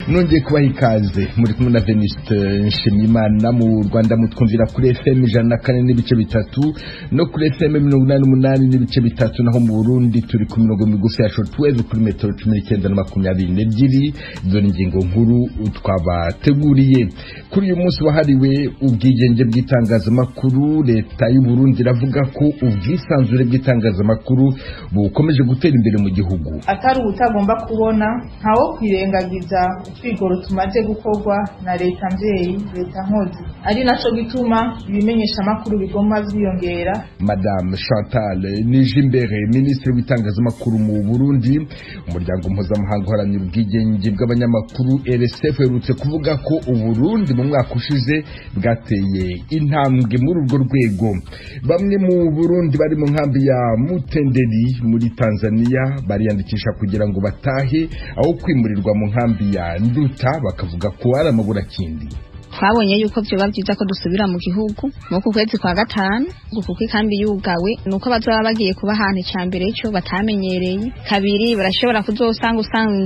nongeye kubaha ikaze muri kumwe na Venuste Nshimiyimana mu Rwanda mutwumvira kuri FM ijana na kane n'ibice bitatu no kuri FM mirongo inani n'umunani n'ibice bitatu naho mu Burundi turi ku mirongo migufi ya shortwave kuri metero cumi n'icyenda na makumyabiri n'ebyiri dore ingingo nkuru twabateguriye kuri uyu munsi wahariwe ubwigenge bw'itangazamakuru leta y'u Burundi iravuga ko ubwisanzure bw'itangazamakuru bukomeje gutera imbere mu gihugu atari ubutagomba kubona ntawo kwirengagiza utwigoro tumaze gukorwa na leta mvyeyi leta nkozi ari naco gituma ibimenyesha amakuru bigomba vyiyongera madame chantal nijimbere minisitiri w'itangazamakuru mu burundi umuryango mpuzamahanga uharanira ubwigenge bw'abanyamakuru rsf uherutse kuvuga ko uburundi mu mwaka ushize bwateye intambwe muri urwo rwego bamwe mu burundi bari mu nkambi ya mutenderi muri tanzania bariyandikisha kugira ngo batahe aho kwimurirwa mu nkambi ya nduta bakavuga ko ari amaburakindi twabonye yuko vyoba vyiza ko dusubira mu gihugu muku kwezi kwa gatanu kuko ikambi yugawe nuko bazoba bagiye kuba ahantu ca mbere cyo batamenyereye kabiri barashobora kuzosanga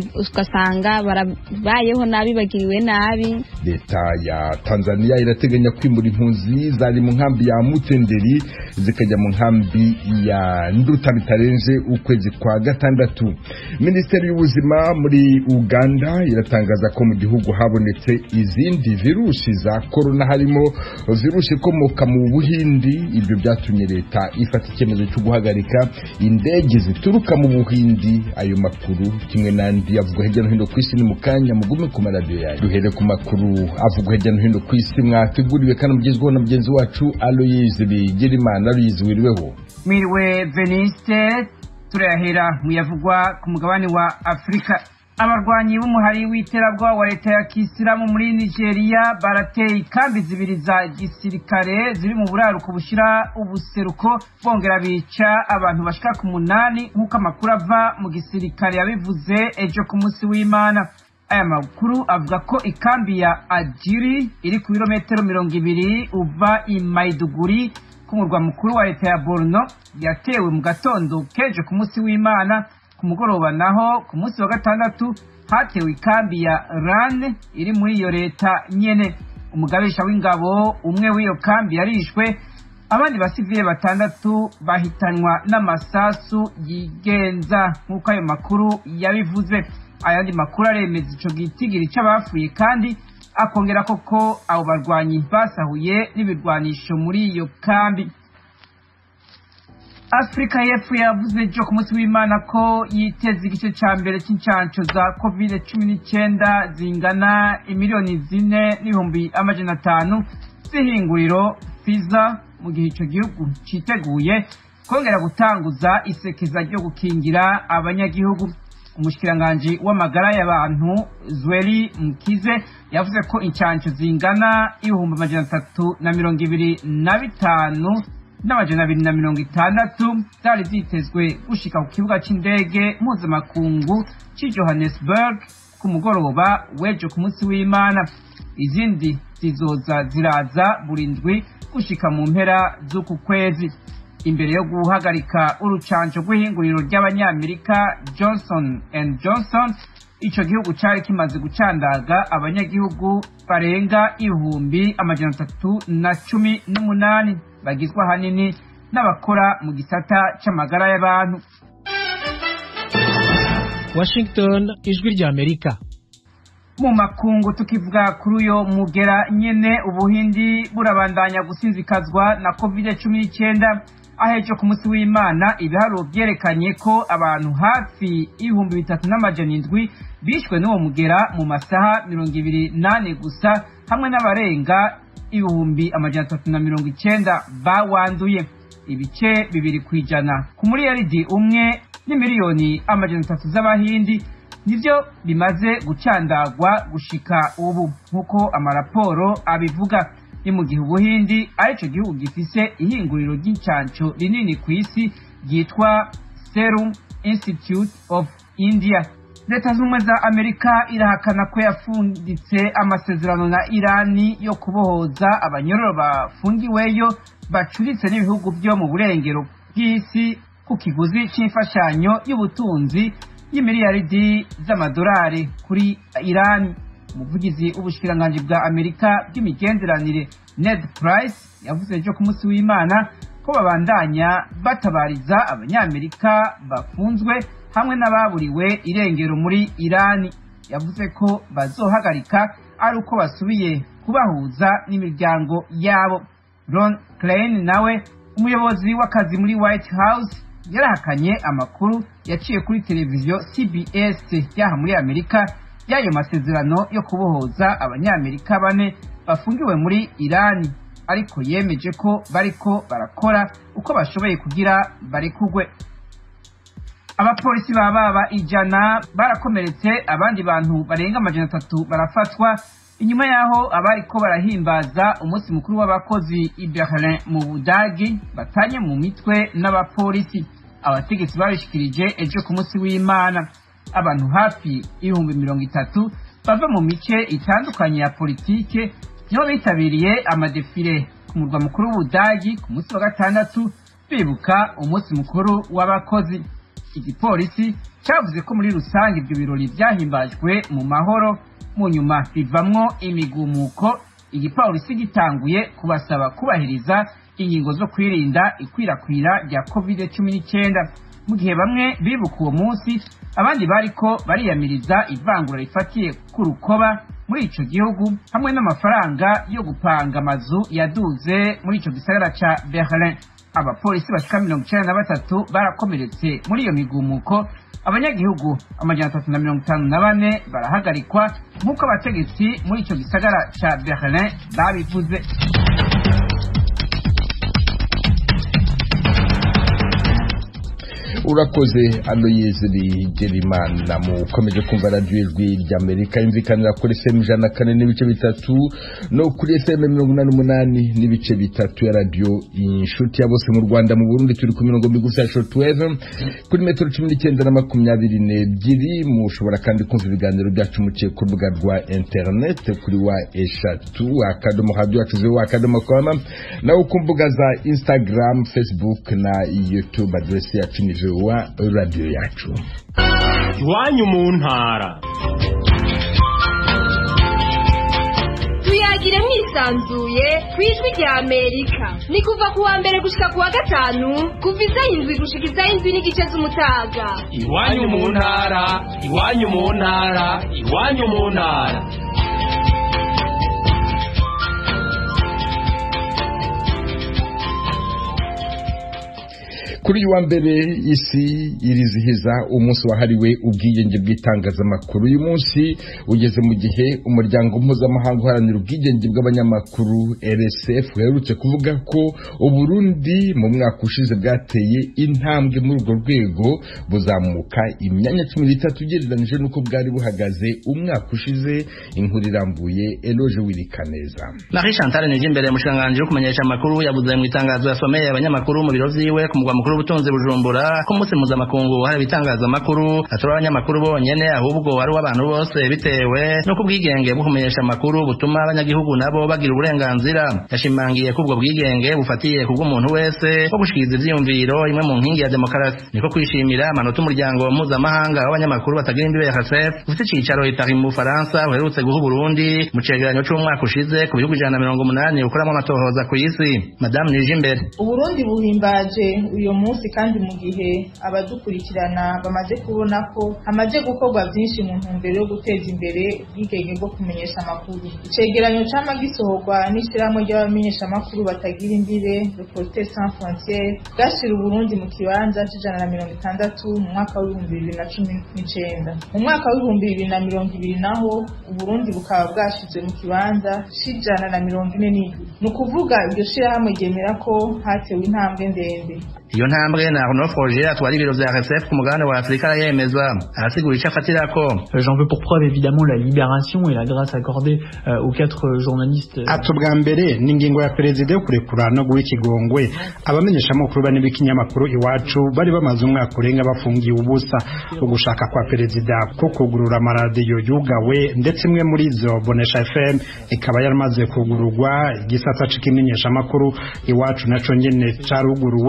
ugasanga barabayeho nabi bagiriwe nabi leta ya tanzania irateganya kwimura impunzi zari mu nkambi ya mutenderi zikajya mu nkambi ya nduta bitarenze ukwezi kwa gatandatu minisiteri y'ubuzima muri uganda iratangaza ko mu gihugu habonetse izindi virusi za korona harimo virusi ikomoka mu buhindi ibyo byatumye leta ifata icyemezo cyo guhagarika indege zituruka mu buhindi ayo makuru kimwe n'andi avugwa hirya no hino ku isi ni mu kanya mugume ku maradiyo yayo duhere ku makuru avugwa hirya no hino ku isi mwateguriwe kandi mugezweho na mugenzi wacu aloyizi bigirimana aloyizi wiriweho mwiriwe veniste turayahera mu yavugwa ku mugabane wa afurika abarwanyi b'umuhari w'iterabwoba wa leta ya kisilamu muri nigeria barateye ikambi zibiri za gisirikare ziri mu buraruko bushira ubuseruko bongera bica abantu bashika ku munani nk'uko amakuru ava mu gisirikare yabivuze ejo ku munsi w'imana aya makuru avuga ko ikambi ya ajiri iri ku birometero mirongo ibiri uva i maiduguri ku murwa mukuru wa leta ya borno yatewe mu gatondo kejo ku munsi w'imana ku mugoroba naho ku munsi wa gatandatu hatewe ikambi ya rane iri muri iyo leta nyene umugabisha w'ingabo umwe w'iyo kambi yarishwe abandi basivile batandatu bahitanwa n'amasasu yigenza nk'uko ayo makuru yabivuze ayandi makuru aremeza ico gitigiri c'abapfuye kandi akongera koko abo barwanyi basahuye n'ibirwanisho muri iyo kambi afurika y'epfo yavuze ejo ku munsi w'imana ko yiteze igice cya mbere cy'incansho za covid cumi n'icyenda zingana imiliyoni zine n'ibihumbi amajana atanu z'ihinguriro fiza mu gihe icyo gihugu cyiteguye kongera gutanguza isekeza ryo gukingira abanyagihugu umushikiranganji w'amagara y'abantu zweli mukize yavuze ko incansho zingana ibihumbi amajana atatu na mirongo ibiri na bitanu n'amajana abiri na mirongo itandatu zari zitezwe gushika ku kibuga c'indege mpuzamakungu c'i johannesburg ku mugoroba w'ejo ku munsi w'imana izindi zizoza ziraza buri ndwi gushika mu mpera z'uku kwezi imbere yo guhagarika urucanco rw'ihinguriro ry'abanyamerika johnson and johnson ico gihugu cari kimaze gucandaga abanyagihugu barenga ibihumbi amajana atatu na cumi n'umunani bagizwe ahanini n'abakora mu gisata c'amagara y'abantu washington ijwi ry'amerika mu makungu tukivuga kuri uyo mugera nyene ubuhindi burabandanya gusinzikazwa na covid cumi n'icyenda ahejo ku munsi w'imana ibiharuro byerekanye ko abantu hafi ibihumbi bitatu n'amajana indwi bishwe n'uwo mugera mu masaha mirongo ibiri nane gusa hamwe n'abarenga ibihumbi amajana atatu na mirongo icenda bawanduye ibice bibiri ku ijana ku muriyaridi umwe n'imiliyoni amajana atatu z'abahindi nivyo bimaze gucandagwa gushika ubu nk'uko amaraporo abivuga ni mu gihe ubuhindi arico gihugu gifise ihinguriro ry'incanco rinini ku isi ryitwa serum institute of india leta z'ubumwe za amerika irahakana ko yafunditse amasezerano na irani yo kubohoza abanyororo bafungiweyo bacuritse n'ibihugu byo mu burengero bw'isi ku kiguzi c'imfashanyo y'ubutunzi y'imiliyaridi z'amadolari kuri irani umuvugizi w'ubushikiranganji bwa amerika bw'imigenderanire ned price yavuze ejo ku munsi w'imana ko babandanya batabariza abanyamerika bafunzwe hamwe n'ababuriwe irengero muri irani yavuze ko bazohagarika ari uko basubiye kubahuza n'imiryango yabo ron klein nawe umuyobozi w'akazi muri white house yarahakanye amakuru yaciye kuri televiziyo cbs yaha muri amerika y'ayo masezerano yo kubohoza abanyamerika bane bafungiwe muri irani ariko yemeje ko bariko barakora uko bashoboye kugira barekugwe abapolisi ba baba ijana barakomeretse abandi bantu barenga amajana atatu barafatwa inyuma y'aho abariko barahimbaza umunsi mukuru w'abakozi i berlin mu budagi batanye mu mitwe n'abapolisi abategetsi babishikirije ejo ku munsi w'imana abantu hafi ibihumbi mirongo itatu bava mu mice itandukanye ya politike nibo bitabiriye amadefile ku murwa mukuru w'ubudagi ku munsi wa gatandatu bibuka umunsi mukuru w'abakozi igipolisi cyavuze ko muri rusange ibyo birori byahimbajwe mu mahoro mu nyuma bivamwo imigumuko igipolisi gitanguye kubasaba kubahiriza ingingo zo kwirinda ikwirakwira rya covid cumi n'icyenda mu gihe bamwe bibuka uwo munsi abandi bariko bariyamiriza ivangura rifatiye ku rukoba muri ico gihugu hamwe n'amafaranga yo gupanga amazu yaduze muri ico gisagara ca berlin abapolisi bashika mirongo icenda na batatu barakomeretse muri iyo migumuko abanyagihugu amajana atatu na mirongo itanu na bane barahagarikwa nk'uko abategetsi muri ico gisagara ca berlin babivuze urakoze aloyeze rigerimana mukomeje kumva radiyo ijwi ry'amerika yumvikanira kuri fm ijana na kane n'ibice bitatu no kuri fm mirongo inani n'umunani n'ibice bitatu ya radiyo inshuti ya bose mu rwanda mu burundi turi ku mirongo migufi ya shortwave kuri metero cumi n'icyenda na makumyabiri n'ebyiri mushobora kandi kumva ibiganiro byacu muciye ku rubuga rwa interineti kuri wa eshatu akadomo radiyo yacu zeru akadomo koma nawe ku mbuga za instagram facebook na youtube aderesi yacu ni wa radiyo yacu iwanyu mu ntara tuyagire mwisanzuye ku ijwi rya amerika ni kuva ku wa mbere gushika ku wa gatanu kuva isaha indwi gushika isaha indwi n'igice z'umutaga iwanyu mu ntara iwanyu mu ntara iwanyu mu ntara kuri uyu wa mbere isi irizihiza umunsi wahariwe ubwigenge bw'itangazamakuru uyu munsi ugeze mu gihe umuryango mpuzamahanga uharanira ubwigenge bw'abanyamakuru rsf uherutse kuvuga ko uburundi mu mwaka ushize bwateye intambwe muri urwo rwego buzamuka imyanya cumi n'itatu ugereranyije n'uko bwari buhagaze umwaka ushize inkuru irambuye eloge wirikaneza Marie Chantal Nijimbere mushikiranganji wo kumenyesha amakuru yavuze mu itangazo yasomeye abanyamakuru mu biro vyiwe ku mugwa mukuru w'ubutunzi Bujumbura ko umunsi mpuzamakungu wahariwe itangazamakuru atari abanyamakuru bonyene ahubwo ari uw'abantu bose bitewe n'uko ubwigenge bwo kumenyesha amakuru butuma abanyagihugu nabo bagira uburenganzira yashimangiye ko ubwo bwigenge bufatiye ku bw'umuntu wese wo gushikiriza ivyiyumviro imwe mu nkingi ya demokarasi niko kwishimira amanota umuryango mpuzamahanga w'abanyamakuru batagira imbibe ya RSF ufite icicaro i Paris mu Bufaransa uherutse guha Burundi mu cegeranyo c'umwaka ushize ku bihugu ijana na mirongo umunani ukoramo amatohoza ku isi madamu Nijimbere uburundi buhimbaje uyu munsi kandi mu gihe abadukurikirana bamaze kubona ko hamaze gukorwa byinshi mu ntumbero yo guteza imbere ubwigenge bwo kumenyesha amakuru icegeranyo cama gisohorwa n'ishirahamwe ry'abamenyeshamakuru batagira imbibe reporters sans frontiere bwashira uburundi mu kibanza c'ijana na mirongo itandatu mu mwaka w'ibihumbi bibiri na cumi n'icenda mu mwaka w'ibihumbi bibiri na mirongo ibiri naho uburundi bukaba bwashizwe mu kibanza c'ijana na mirongo ine n'indwi ni ukuvuga iryo shirahamwe ryemera ko hatewe intambwe ndende iyo ntambwe na Arnaud Froger atwara ibiro vya RSF ku mugabane wa Afurika arayemeza arasigura ico afatirako J'en veux pour preuve évidemment la libération et la grâce accordée euh, aux quatre journalistes. ati ubwa mbere ni ingingo ya perezida yo kurekura no guha ikigongwe abamenyeshamakuru bane b'ikinyamakuru iwacu bari bamaze umwaka urenga bafungiye ubusa ugushaka kwa perezida ko kugurura amaradiyo yugawe ndetse imwe muri zo bonesha fm ikaba yaramaze kugururwa igisata c'ikimenyeshamakuru iwacu naco nyene caruguruwe ibi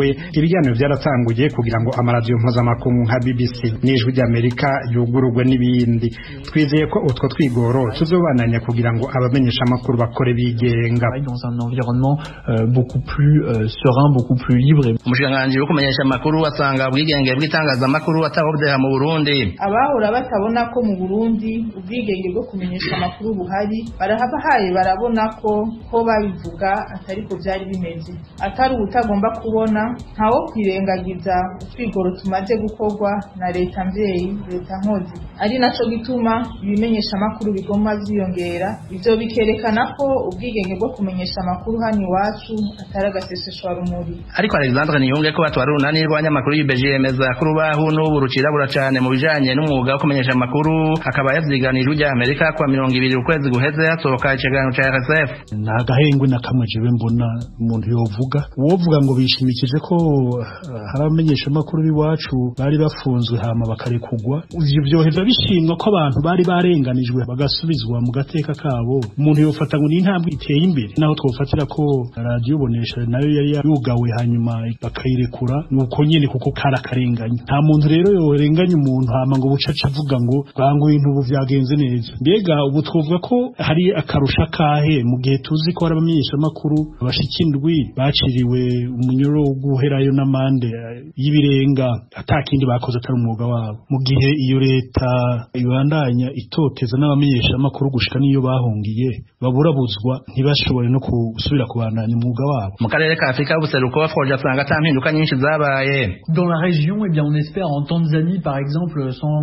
ibiganiro byaratanguye kugira ngo amaradiyo mpuzamakungu nka BBC n'ijwi ry'Amerika yugururwe n'ibindi twizeye ko utwo twigoro tuzobananya kugira ngo abamenyesha amakuru bakore bigenga dans un environnement euh, beaucoup plus euh, serein beaucoup plus libre umushikiranganji wo kumenyesha amakuru asanga ubwigenge bw'itangazamakuru atawudeha mu Burundi abahora batabona ko mu Burundi ubwigenge bwo kumenyesha amakuru buhari barahabahaye barabona ko ko babivuga atari ko byari bimeze atari ubutagomba kubona ntawo kwirengagiza utwigoro tumaze gukorwa na leta mvyeyi leta nkozi ari naco gituma ibimenyesha amakuru bigomba vyiyongera ivyo bikerekana ko ubwigenge bwo kumenyesha amakuru hano iwacu atari agaseseshwa rumuri ariko Alexandre Niyunge ko batwara urunani rw'abanyamakuru y'IBG yemeza ko urubaho n'ubu rucirabura cane mu bijanye n'umwuga wo kumenyesha amakuru akaba yavyiganije ujya Amerika kwa mirongo ibiri ukwezi guheze hasohoka ikiganiro ca RSF nta gahengwe na kamwe jewe mbona umuntu yovuga uwovuga ngo bishimikije ko hari abamenyesha amakuru b'iwacu bari bafunzwe hama bakarekugwa ivyo vyoheza bishimwa ko abantu bari barenganijwe bagasubizwa mu gateka kabo umuntu yofata ngo ni intambwe iteye imbere naho twofatira ko radiyo bonesha nayo yari yugawe hanyuma bakayirekura nuko nyene kuko kari akarenganya nta muntu rero yorenganya umuntu hama ngo bucaca avuga ngo bwangu ibintu ubu vyagenze neza mbega ubu twovuga ko hari akarusha kahe mu gihe tuzi ko hari abamenyesha amakuru bashika indwi baciriwe umunyoro wo guherayo n'amande y'ibirenga atakindi bakoze atari umwuga wabo mu gihe iyo leta ibandanya itoteza n'abamenyesha amakuru gushika niyo bahungiye baburabuzwa ntibashobore no gusubira kubandanya umwuga wabo mu karere ka Afrika y'ubuseruko Froge asanga ata mpinduka nyinshi zabaye dans la région eh bien on espère en Tanzanie par exemple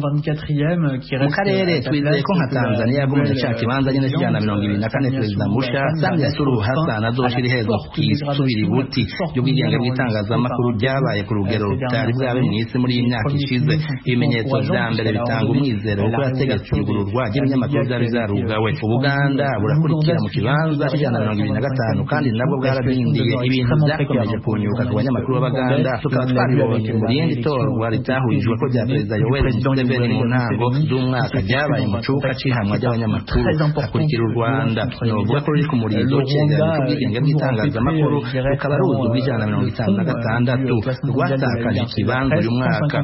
124e qui reste mu karere twizeye ko nka Tanzania yagumije cya kibanza nyine kijana mirongo ibiri na kane perezida musha Samia Suluhu Hassan azoshira iherezo kwisubira ibuti ry'ubwigenge bw'itangazamakuru ryabaye ku rugero rutari bwabe mu isi muri iyi myaka ishize ibimenyetso vya mbere bitanga umwizero kuko yategetse igururwa ry'ibinyamakuru vyari vyarugawe ubuganda burakurikira mu kibanza c'ijana mirongo ibiri na gatanu kandi nabwo bwaradindiye ibintu vyakomeje kunyuka ku banyamakuru b'abaganda tukaba twabibonye mu rindi torwa ritahurijwe ko rya perezida yoweri museveni mu ntango z'umwaka ryabaye mu cuka c'ihamwa ry'abanyamakuru hakurikira u rwanda novuga ko ruri ku murizo cegeranyo c'ubwigenge bw'itangazamakuru rukaba ruzi ubw'ijana na mirongo itanu na gatandatu rwatakaje ikibanza uyu mwaka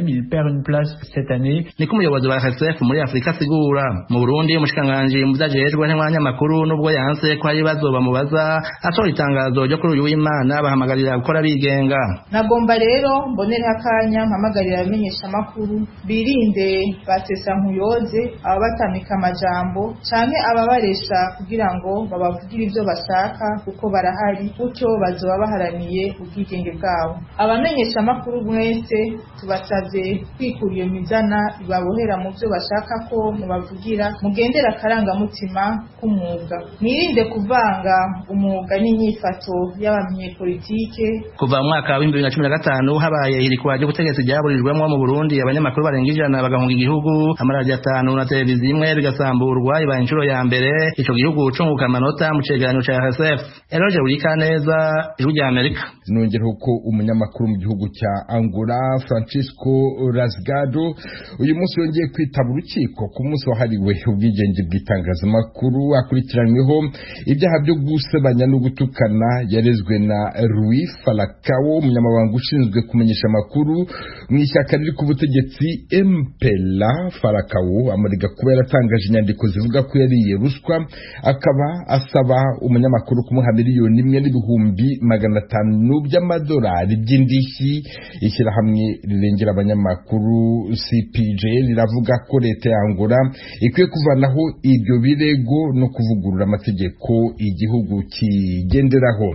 niko umuyobozi wa rsf muri afurika asigura mu burundi umushikiranganji mu vyajejwe n'abanyamakuru n'ubwo yanse ko hari ibibazo bamubaza atora itangazo ryo kuri uyu w'imana bahamagarira gukora bigenga nagomba rero mbonereho akanya mpamagarira abamenyesha amakuru birinde basesa nkuyoze ababatamika amajambo canke ababaresha kugira ngo babavugire ivyo bashaka kuko barahari gutyo bazoba baharaniye ubwigenge bwabo abamenyesha amakuru mwese tubasavye kwikura iyo mizana ibabohera mu vyo bashaka ko mubavugira mugendera akarangamutima k'umwuga mwirinde kuvanga umwuga n'inyifato y'abanyepolitike kuva mu mwaka w'ibihumbi bibiri na cumi na gatanu habaye ihirikwa ry'ubutegetsi ryaburijwemwo mu burundi abanyamakuru barenga ijana bagahunga igihugu amaradiyo atanu na televiziyo imwe bigasamburwa ibaye inshuro ya mbere ico gihugu cunguka amanota mu cegeranyo ca rsf eroje burikaneza ijwi rya amerika nongeraho ko umunyamakuru mu gihugu cya angola francisco rasgado uyu munsi yongeye kwitaba urukiko ku munsi wahariwe ubwigenge bw'itangazamakuru akurikiranyweho ibyaha byo gusebanya no gutukana yarezwe na Rui Falcao umunyamabanga ushinzwe kumenyesha amakuru mu ishyaka riri ku butegetsi MPLA Falcao amurega kuba yaratangaje inyandiko zivuga ko yariye ruswa akaba asaba umunyamakuru kumuha miliyoni imwe n'ibihumbi magana atanu by'amadolari by'indishyi ishyirahamwe rirengera abanyamakuru CPJ riravuga ko leta ya Angola ikwiye kuvanaho ibyo birego no kuvugurura amategeko igihugu kigenderaho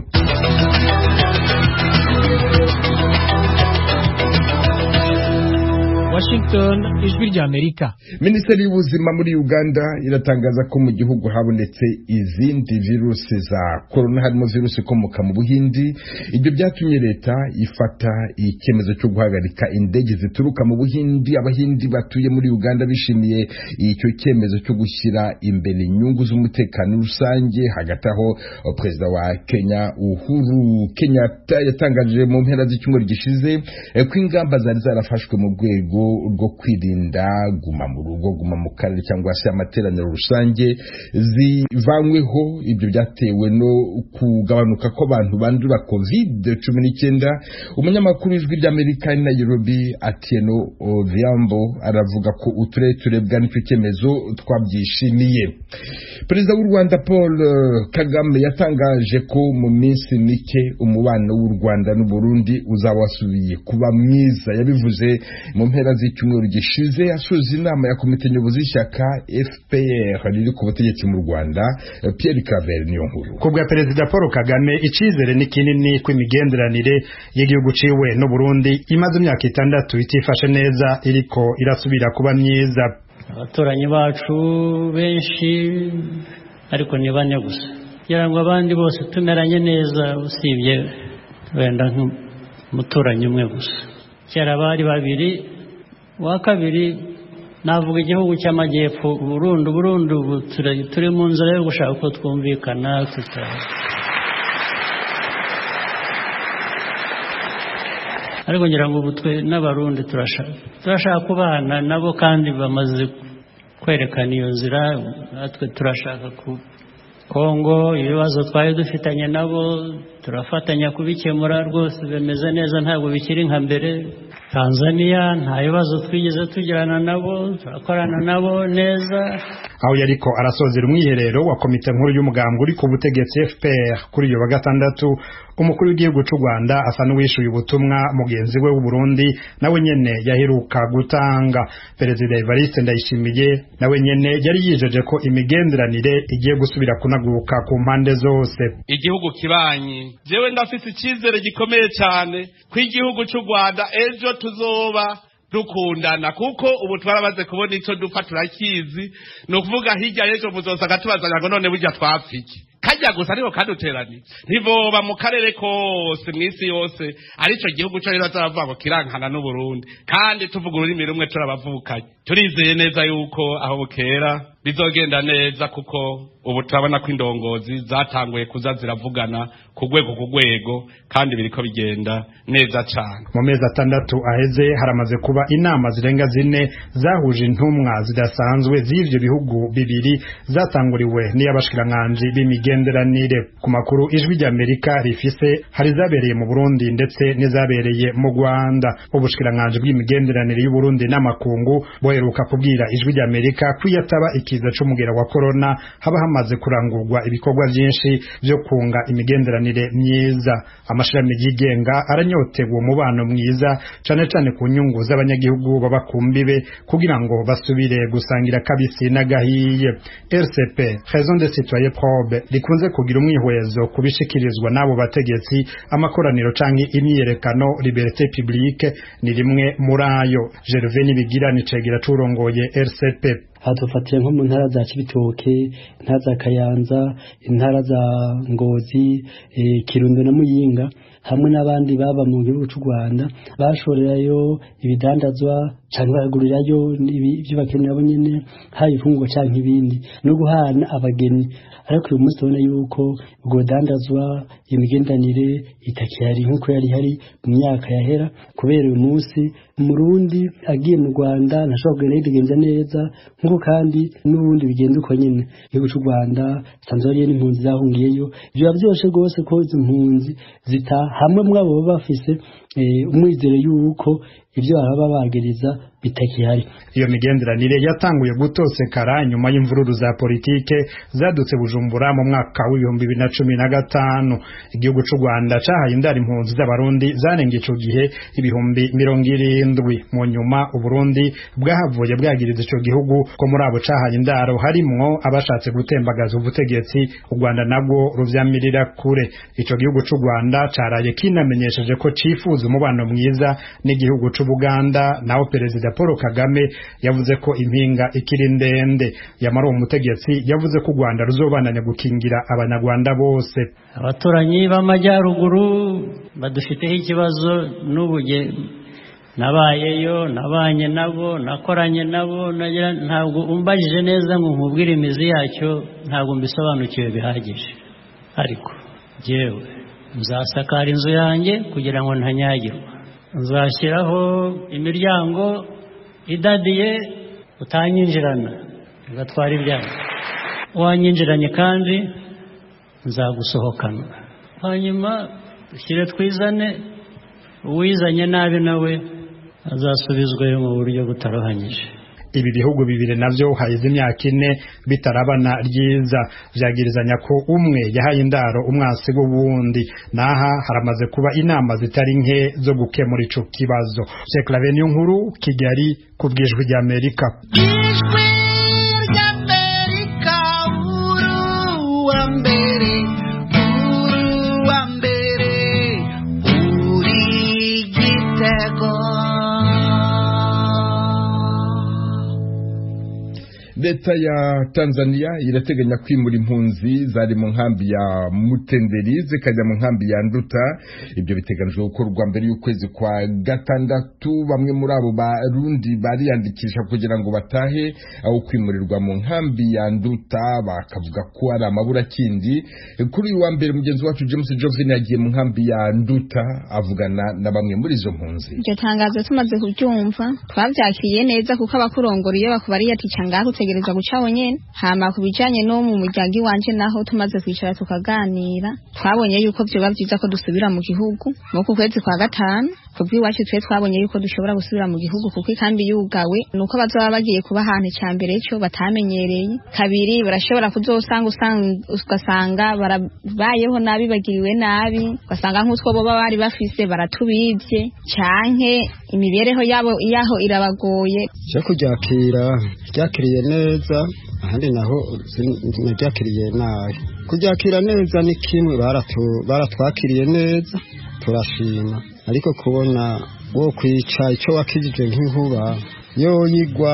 Washington ijwi rya Amerika Minisiteri y'ubuzima muri Uganda iratangaza ko mu gihugu habonetse izindi virusi za corona harimo virusi ikomoka mu Buhindi ibyo byatumye leta ifata icyemezo cyo guhagarika indege zituruka mu Buhindi abahindi batuye muri Uganda bishimiye icyo cyemezo cyo gushyira imbere inyungu z'umutekano rusange hagati aho perezida wa Kenya Uhuru Kenyatta yatangaje mu mpera z'icyumweru gishize ko ingamba zari zarafashwe mu rwego rwo kwirinda guma mu rugo guma mu karere cyangwa se amateraniro rusange zivanyweho ibyo byatewe no kugabanuka kw'abantu bandura covid cumi n'icyenda umunyamakuru w'ijwi ry'amerika i nairobi atieno odhiambo aravuga ko uturere turebwa n'icyo cyemezo twabyishimiye perezida w'u rwanda paul kagame yatangaje ko mu minsi mike umubano w'u rwanda n'uburundi uzaba wasubiye kuba mwiza yabivuze mu mpera z'icyumweru gishize asoza inama ya komite nyobozi y'ishyaka fpr riri ku butegetsi mu rwanda pierre claver niyo nkuru ku bwa perezida paul kagame icyizere ni kinini ko imigenderanire y'igihugu ciwe n'uburundi imaze imyaka itandatu itifashe neza iriko irasubira kuba myiza abaturanyi bacu benshi ariko ni bane gusa kugira ngo abandi bose tumeranye neza usibye wenda nk'umuturanyi umwe gusa kera bari babiri uwa kabiri navuga igihugu cy'amajyepfo burundu burundu ubu turi mu nzira yo gushaka uko twumvikana ariko ngira ngo ubu twe n'abarundi turashaka kubana nabo kandi bamaze kwerekana iyo nzira natwe turashaka ku kongo ibibazo twari dufitanye nabo turafatanya kubikemura rwose bimeze neza ntabwo bikiri nka mbere tanzania nta bibazo twigeze tugirana nabo turakorana nabo neza aho yariko arasozera umwiherero wa komite nkuru y'umugambwe uri ku butegetsi fpr kuri uyu wa gatandatu umukuru w'igihugu cy'u rwanda asa n'uwishyuye ubutumwa mugenzi we w'uburundi nawe nyene yaheruka gutanga perezida evariste ndayishimiye nawe nyene yari yijeje ko imigenderanire igiye gusubira kunaguka ku mpande zose igihugu kibanyi jewe ndafite icyizere gikomeye cyane ko igihugu cy'u rwanda ejo tuzoba dukundana kuko ubu twarabaze kubona icyo dupfa turakizi ni ukuvuga hirya y'ejo muzosanga tubazanya ngo none burya twapfike kajya gusa ariko kaduteraniye ntivoba mu karere kose mu isi yose aricyo gihugu cyo rero zaravuga ngo kirankana n'uburundi kandi tuvuga ururimi rumwe turabavukanye turizeye neza yuko aho bukera bizogenda neza kuko ubu turabona ko indongozi zatanguye kuza ziravugana ku rwego ku rwego kandi biriko bigenda neza cyane mu mezi atandatu aheze haramaze kuba inama zirenga zine zahuje intumwa zidasanzwe z'ivyo bihugu bibiri zatanguriwe n'iy'abashikiranganji b'imigenderanire ku makuru ijwi ry'amerika rifise hari zabereye mu burundi ndetse n'izabereye mu rwanda ubushikiranganji bw'imigenderanire y'uburundi n'amakungu boheruka kubwira ijwi ry'amerika ko iyo ataba ikiza c'umugera wa korona haba hamaze kurangurwa ibikorwa vyinshi vyo kunga imigenderanire myiza amashirahamwe yigenga aranyotewe umubano mwiza cane cane ku nyungu z'abanyagihugu baba ku mbibe kugira ngo basubire gusangira kabisi n'agahiye rcp raison de citoyen probe rikunze kugira umwihwezo kubishikirizwa n'abo bategetsi amakoraniro canke imyiyerekano liberté publique ni rimwe muri ayo gervais nibigira ni cegera c'urongoye rcp hadufatiye nko mu ntara za Cibitoke intara za Kayanza intara za Ngozi e, Kirundo na Muyinga hamwe n'abandi baba mu gihugu cy'u Rwanda bashorerayo ibidandazwa cyangwa bagurirayo ibyo bakenera bo nyene hayi ifungwa cyangwa ibindi no guhana abageni ariko uyu munsi tubona yuko ubwo dandazwa imigendanire itakihari nk'uko yari hari mu myaka yahera kubera uyu munsi umurundi agiye mu rwanda ntashobora kugenda yidegenza neza nk'uko kandi n'ubundi bigenda uko nyine igihugu cy'u rwanda sanzwe hariyo n'impunzi zahungiyeyo biba byoroshye rwose ko izi mpunzi zita hamwe muri abo baba bafise umwizero y'uko ibyo baba bagereza bitakihari iyo migenderanire yatanguye gutosekara nyuma y'imvururu za politike zadutse bujumbura mu mwaka w'ibihumbi bibiri na cumi na gatanu igihugu cy'u rwanda cahaye indara impunzi z'abarundi zanenga ico gihe ibihumbi mirongo irindwi mu nyuma uburundi bwahavuye bwagiriza ico gihugu ko muri abo cahaye indaro harimwo abashatse gutembagaza ubutegetsi u rwanda nabwo ruvyamirira kure ico gihugu cy'u rwanda caraye kinamenyesheje ko cifuza umubano mwiza n'igihugu c'ubuganda naho perezida Paul Kagame yavuze ko impinga ikiri ndende yamara uwo mutegetsi yavuze ko u Rwanda ruzobananya gukingira abanyarwanda bose abaturanyi b'amajyaruguru badufiteho ikibazo n'ubuge nabayeyo nabanye nabo nakoranye nabo nagira ntabwo umbajije neza ngo nkubwire imizi yacyo ntabwo mbisobanukiwe bihagije ariko jyewe nzasakara inzu yanjye kugira ngo ntanyagirwa nzashyiraho imiryango idadiye utanyinjirana ugatwara ibyaha wanyinjiranye kandi nzagusohokana hanyuma dushyire twizane uwizanye nabi nawe azasubizwayo mu buryo butarohanyije ibi bihugu bibiri navyo haheze imyaka ine bitarabana ryiza vyagirizanya ko umwe yahaye indaro umwasi w'uwundi naha haramaze kuba inama zitari nke zo gukemura ico kibazo Sheikh Laveni nkuru Kigali ku bwijwi rya Amerika leta ya tanzania irateganya kwimura impunzi zari mu nkambi ya mutenderi zikajya mu nkambi ya nduta ibyo biteganijwe gukorwa mbere y'ukwezi kwa gatandatu bamwe muri abo barundi bariyandikisha kugira ngo batahe aho kwimurirwa mu nkambi ya nduta bakavuga ko ari amaburakindi kuri uyu wa mbere mugenzi wacu james jovin yagiye mu nkambi ya nduta avugana na bamwe muri izo mpunzi iryo tangazo tumaze kuryumva twabyakiriye neza kuko abakurongora iyo bakubariye ati ngaho utegereza guca nyene hama ku bijanye no mu muryango iwanje naho tumaze kwicara tukaganira twabonye yuko vyoba vyiza ko dusubira mu gihugu mu ku kwezi kwa gatanu kubw'iwacu twe twabonye yuko dushobora gusubira mu gihugu kuko ikambi yugawe nuko bazoba bagiye kuba ahantu icya mbere cyo batamenyereye kabiri barashobora kuzosanga ugasanga barabayeho nabi bagiriwe nabi ugasanga nk'utwo boba bari bafise baratubivye canke imibereho yabo yaho irabagoye cyo kuryakira ryakiriye neza ahandi naho naryakiriye nabi kuryakira neza ni kimwe baratwakiriye neza turashima ariko kubona wo kwica icyo wakijije nk'inkuba yoyigwa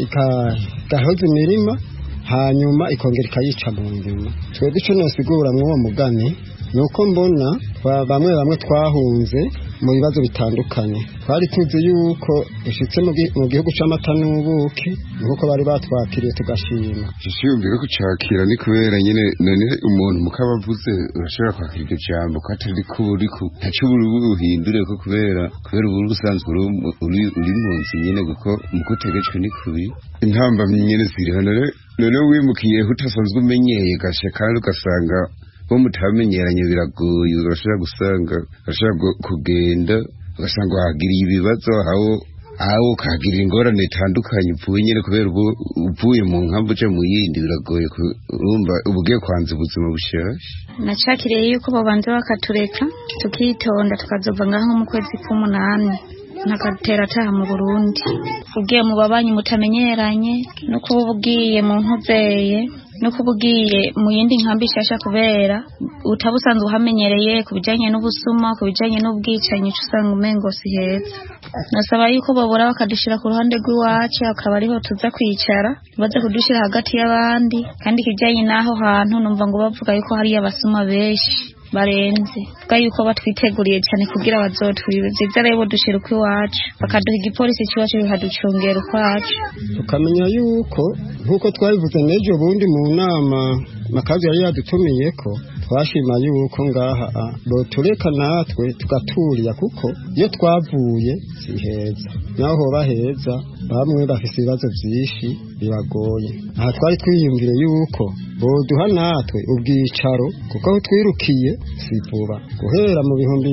igahoza imirima hanyuma ikongera ikayica mu ndima twebwe icyo nasigura mw'uwo mugani ni uko mbona bamwe bamwe twahunze mu bibazo bitandukanye twari tuzi yuko ushyitse mu gihugu cy'amata n'ubuki nk'uko bari batwakiriye tugashima yumvira ko cyakira ni kubera nyine none umuntu mukabavuze urashobora kwakira iryo jambo ko atari ko uri ku ntacyo uri buhindure ko kubera kubera ubu usanzwe uri mu nzu nyine kuko mu kutegetswe ni kubi intambamyi nyine ziriho none wimukiye utasanzwe umenyeye gashe kandi ugasanga bo mutamenyeranye biragoye urashobora gusanga urashobora kugenda ugasanga wahagiriye ibibazo aho aho ukahagirira ingorane zitandukanye upfuye nyine kubera ubu uvuye mu nkambi uje mu yindi biragoye urumva uba ugiye kwanza ubuzima bushyashya nacakiriye yuko babanza bakatureka tukitonda tukazova ngaho mu kwezi k'umunani ntakatera ataha mu burundi ugiye mu babanyi mutamenyeranye no kuba ugiye mu nkuzeye no kuba ugiye mu yindi nkambi nshyashya kubera utaba usanzwe uhamenyereye ku bijyanye n'ubusuma ku bijyanye n'ubwicanyi uca usanga umengo si heza nasaba yuko babura bakadushyira ku ruhande rw'iwacu akaba ariho tuza kwicara baze kudushyira hagati y'abandi kandi ikijyanye n'aho hantu numva ngo bavuga yuko hariyo abasuma benshi barenze vuga yuko batwiteguriye cyane kugira bazotwibe byiza rero dushira uko iwacu bakaduha igipolisi cy'iwacu bikaducungera ukwacu tukamenya yuko nk'uko twabivuze n'ejo bundi mu nama makazi yari yadutumiye ko twashima yuko ngaha botureka natwe tugaturiya kuko iyo twavuye si heza naho hoba heza bamwe bafite ibibazo byinshi biragoye aha twari twiyumvire yuko boduha natwe ubwicaro kuko aho twirukiye si vuba guhera mu bihumbi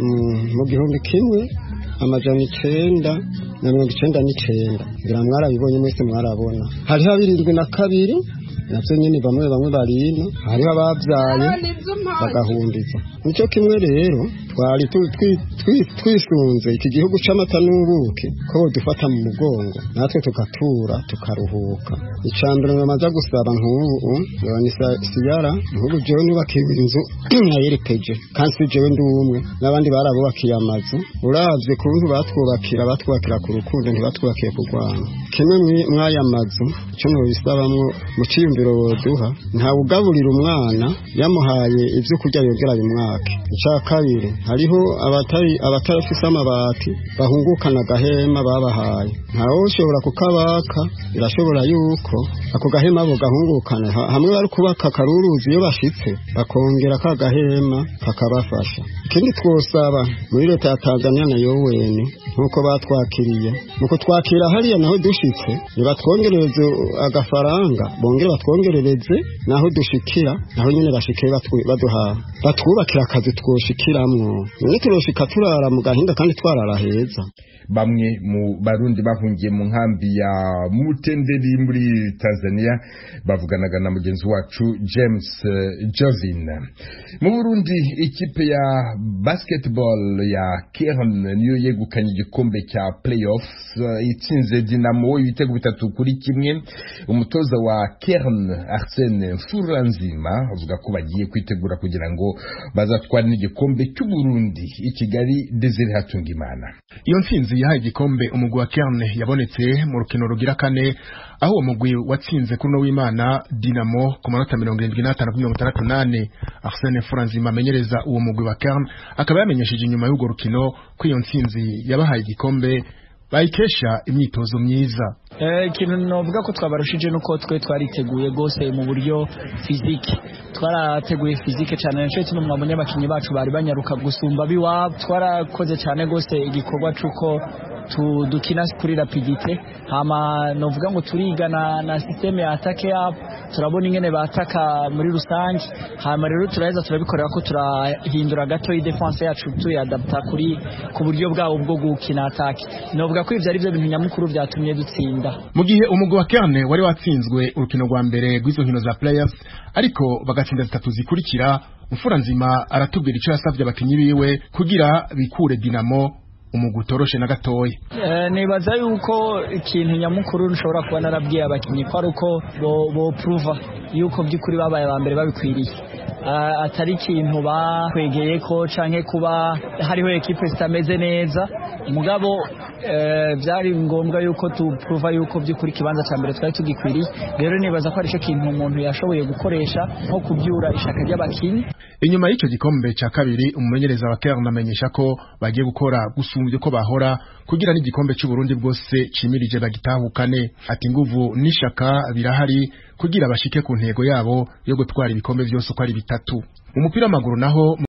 mu gihumbi kimwe amajana icenda na mirongo icenda n'icenda ngira mwarabibonye mwese mwarabona hariho abirindwi na kabiri navyo nyene bamwe bamwe barino hariho abavyaye bagahundiza nico kimwe rero twari twisunze iki gihugu c'amata n'ubuki ko dufata mu mugongo natwe tugatura tukaruhuka icambere bamaze gusaba nk'ubu ni siyara nk'ubu jewe nubakiwe inzu nayerekeje kandi si jewe ndi umwe n'abandi barabubakiye amazu uravye kuntu batwubakira batwubakira ku rukundo ntibatwubakiye kurwana kimwe mw'aya mazu ico nobisabamwo mu ciyumviro nk'iciyumviro woduha ntawe ugaburira umwana yamuhaye ibyo kurya yongera bimwake icya kabiri hariho abatari abatarafise amabati bahungukana agahema babahaye ntawe ushobora kukabaka birashobora yuko ako gahema abo gahungukana ha- hamwe bari kubaka karuruzi iyo bashitse bakongera ka gahema kakabafasha ikindi twosaba muri leta ya tanzania na yowene nk'uko batwakiriye mu kutwakira hariya naho dushitse nibatwongerereze agafaranga bongere batwongerereze naho dushikira naho nyine bashike batwi- baduha batwubakira akazi twoshikiramwo none turoshika turara mu gahinda kandi twarara heza bamwe mu barundi bahungiye mu nkambi ya mutenderi muri tanzania bavuganaga na mugenzi wacu james eh, jovin mu burundi ikipe ya basketball ya kern niyo yegukanye igikombe cya playoffs eh, itsinze dinamo ibitego bitatu kuri kimwe umutoza wa kern arsene mfuranzima avuga ko bagiye kwitegura kugira ngo bazatware n'igikombe cy'uburundi i kigali desire hatungimana iyo ntsinzi yahaye igikombe umugwi wa Kerne yabonetse mu rukino rugira kane aho uwo mugwi watsinze kuri uno w'Imana Dinamo ku manota mirongo irindwi n'atanu kuri mirongo itandatu n'ane Arsene Furanzima amenyereza uwo mugwi wa Kerne akaba yamenyesheje inyuma y'urwo rukino ko iyo ntsinzi yabahaye igikombe bayikesha imyitozo myiza Eh, ikintu novuga ko twabarushije nuko twe twariteguye gose mu buryo fizike twarateguye fizike cyane nico kimwe mwabonye abakinyi bacu bari banyaruka gusumba biwabo twarakoze cyane gose igikorwa c'uko tu- dukina kuri rapidite hama novuga ngo turiga na, na systeme ya atake yabo turabona ingene bataka muri rusange hama rero turaheza turabikorera ko turahindura gato i defense yacu tuyadapta kuri ku buryo bwabo bwo gukina atake novuga ko ivyo ari byo bintu nyamukuru vyatumye dutsinda mu gihe umugwi wa Kerne wari watsinzwe urukino rwa mbere rw'izo nkino za playoffs ariko bagatsinda zitatu zikurikira Mfuranzima aratubwira ico yasavye abakinyi biwe kugira bikure Dinamo umugwi utoroshe na gatoya Eh, nibaza yuko ikintu nyamukuru nshobora kuba narabwiye abakinnyi ko ari uko bo- bopuruva yuko by'ukuri babaye aba mbere babikwiriye Ah, atari ikintu bakwegeye ko canke kuba hariho ekipe zitameze neza mugabo eh, byari ngombwa yuko tupuruva yuko by'ukuri ikibanza cya mbere twari tugikwiriye rero nibaza ko aricyo kintu umuntu yashoboye gukoresha nko kubyura ishaka ry'abakinnyi inyuma y'icyo gikombe cya kabiri umumenyereza wa Kern amenyesha ko bagiye gukora gusumbya uko bahora kugira n'igikombe cy'u Burundi bwose cimirije bagitahukane ati nguvu n'ishaka birahari kugira bashike ku ntego yabo yo gutwara ibikombe byose uko ari bitatu umupira w'amaguru naho